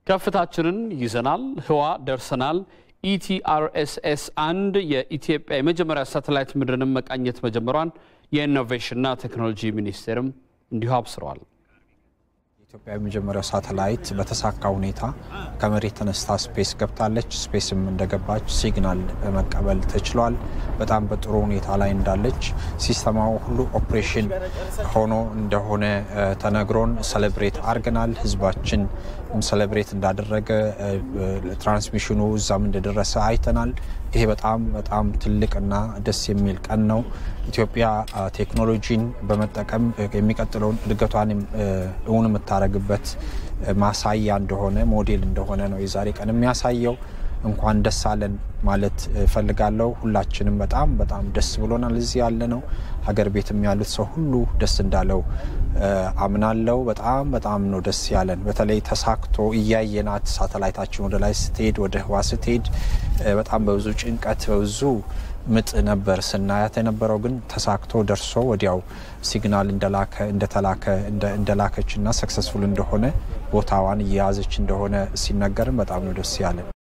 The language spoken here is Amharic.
ከፍታችንን ይዘናል፣ ህዋ ደርሰናል። ኢቲአርኤስኤስ አንድ የኢትዮጵያ የመጀመሪያ ሳተላይት ምድርንም መቃኘት መጀመሯን የኢኖቬሽንና ቴክኖሎጂ ሚኒስቴርም እንዲሁ አብስረዋል። የኢትዮጵያ የመጀመሪያው ሳተላይት በተሳካ ሁኔታ ከመሬት ተነስታ ስፔስ ገብታለች። ስፔስም እንደገባች ሲግናል መቀበል ተችሏል። በጣም በጥሩ ሁኔታ ላይ እንዳለች ሲስተማው ሁሉ ኦፕሬሽን ሆኖ እንደሆነ ተነግሮን ሰለብሬት አድርገናል። ህዝባችን ሰለብሬት እንዳደረገ ትራንስሚሽኑ እዛም እንደደረሰ አይተናል። ይሄ በጣም በጣም ትልቅና ደስ የሚል ቀን ነው። ኢትዮጵያ ቴክኖሎጂን በመጠቀም የሚቀጥለውን እድገቷን እውን የምታደርግበት ማሳያ እንደሆነ ሞዴል እንደሆነ ነው የዛሬ ቀን የሚያሳየው። እንኳን ደስ አለን ማለት እፈልጋለሁ። ሁላችንም በጣም በጣም ደስ ብሎናል። እዚህ ያለ ነው ሀገር ቤትም ያሉት ሰው ሁሉ ደስ እንዳለው አምናለው። በጣም በጣም ነው ደስ ያለን። በተለይ ተሳክቶ እያየናት ሳተላይታችን ወደ ላይ ስትሄድ፣ ወደ ህዋ ስትሄድ በጣም በብዙ ጭንቀት በብዙ ምጥ ነበር ስናያት የነበረው። ግን ተሳክቶ ደርሶ ወዲያው ሲግናል እንደላከ እንደተላከ እንደላከች እና ሰክሰስፉል እንደሆነ ቦታዋን እየያዘች እንደሆነ ሲነገርም በጣም ነው ደስ ያለን።